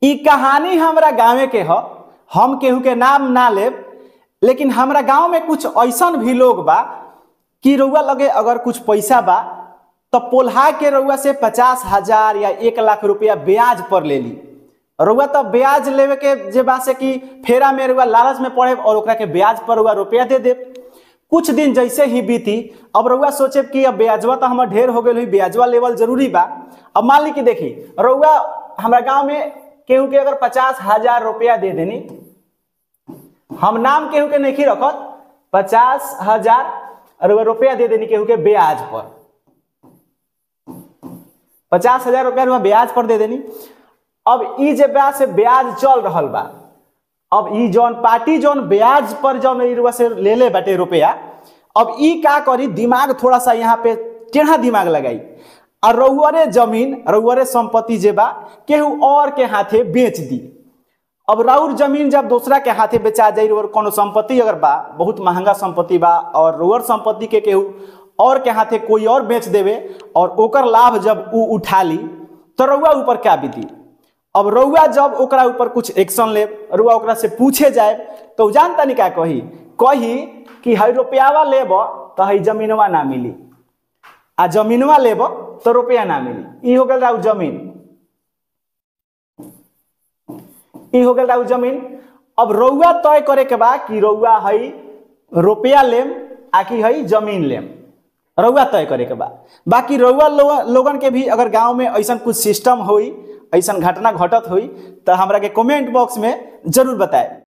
ई कहानी हमरा गाँवे के ह हम केहू के नाम ना लेब लेकिन हमरा गांव में कुछ ऐसन भी लोग बा कि रउआ लगे अगर कुछ पैसा बा तो पोल्हा के रउआ से पचास हजार या एक लाख रुपया ब्याज पर ले ली रउआ तो ब्याज लेवे के जे बा से कि फेरा में रउआ लालच में पड़े और ओकरा के ब्याज पर रउआ रुपया दे दे कुछ दिन जैसे ही बीती अब रउआ सोचे कि अब ब्याजवा तो हमार ढेर हो गई हुई ब्याजवा लेवल जरूरी बा अब मान ली कि देखी रउआ हमारा गांव में केहू के अगर पचास हजार रुपया दे देनी हम नाम केहू के नहीं रखत पचास हजार रउआ रुपया दे देनी केहू के ब्याज पर पचास हजार रुपया रुपया ब्याज पर दे देनी अब ई जे ब्याज से ब्याज चल रहल बा अब ई जौन पार्टी जौन ब्याज पर जौन ई रुआ से ले ले बाटे रुपया अब ई का करी दिमाग थोड़ा सा यहाँ पे टेढ़ा दिमाग लगाई और रउअरे जमीन रउअरे संपत्ति जे बा केहू और के हाथे बेच दी अब राउर जमीन जब दूसरा के हाथे बेचा जाई और कोनो संपत्ति अगर बा बहुत महंगा संपत्ति बा और रुअर संपत्ति के केहू और के हाथे कोई और बेच देवे और ओकर लाभ जब उ उठा ली तो रउआ ऊपर क्या बीती अब रउआ जब ओकरा ऊपर कुछ एक्शन ले रउआ ओकरा से पूछे जाए तो जान तनी का कही कही कि हई रुपयावा लेब तो हई जमीनवा ना मिली आ जमीनवा लेब तो रुपया ना मिली ई हो गल राउ जमीन ई हो गल राउ जमीन अब रउआ तय करे के बा कि रउआ हई रुपया लेम आ कि हई जमीन लेम रउआ तय करे के बा बाकी रउआ लो, लोगन के भी अगर गांव में ऐसा कुछ सिस्टम होई ऐसा घटना घटत हुई तो हमरा के कमेंट बॉक्स में जरूर बताए